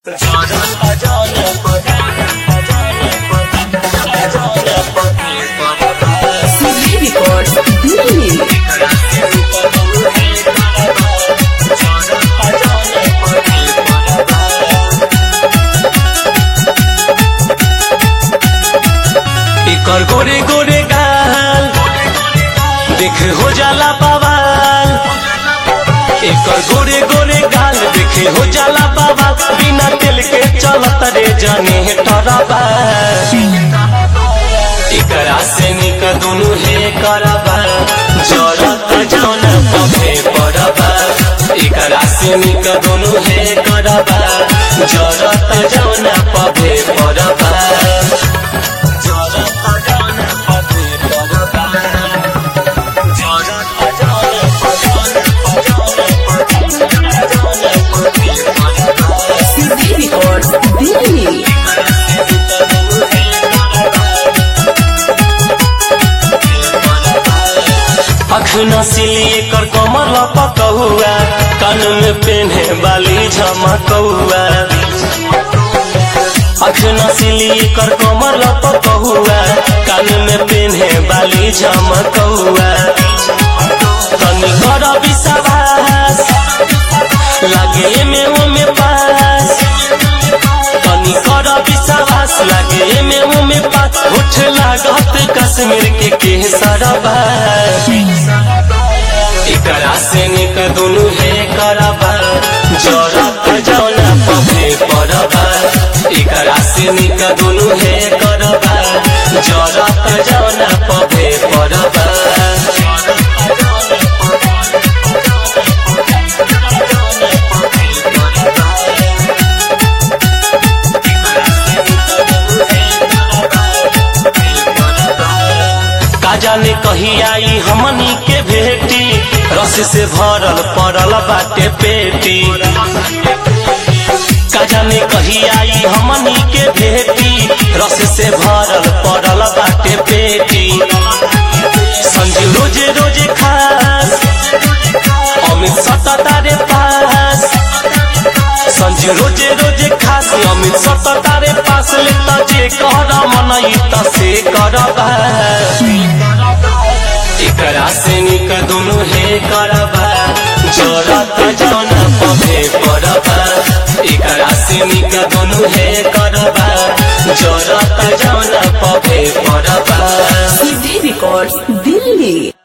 CD Records Delhi. एकर गोरे गोरे गाल देख हो जाला बवाल एकर गोरे गोरे गाल देखे हो जाला बवाल बिना तेल के चलत रे जने टरबा एकरा से निक दुनु हे करबा जरत जौन पफे पड़बा एकरा से निक दुनु हे करबा जरत जौन पफे पड़बा CD Records Delhi. अख नसीली एकर कमर लपकौआ कान में पेन्हे बाली झमकौआ अख नसीली एकर कमर लपकौआ कान में पेन्हे बाली झमकौआ तनी कर विश्वास लागे में ओमे पास तनी कर विश्वास लागे में ओमे पास उठ लागत कश्मीर के केसरबा एकरा से निक दुनु हे करबा जरत जौना पफे पड़बा एकरा से निक दुनु हे करबा जरत जौना पफे पड़बा का जाने कही आई हमनी के भेटी रस से भरल पड़ल बाटे पेटी का जाने कही आई हमनी के भेटी रस से भरल पड़ल बाटे पेटी संजू रोजे रोजे खास अमित सततारे पास संजू रोजे रोजे खास अमित सततारे पास ले त जे कर मनई त से करबा एकरा से निक दुनु हे करबा जरत जौन पफे पड़बा एकरा से निक दुनु हे करबा जरत जौन पफे पड़बा CD Records Delhi.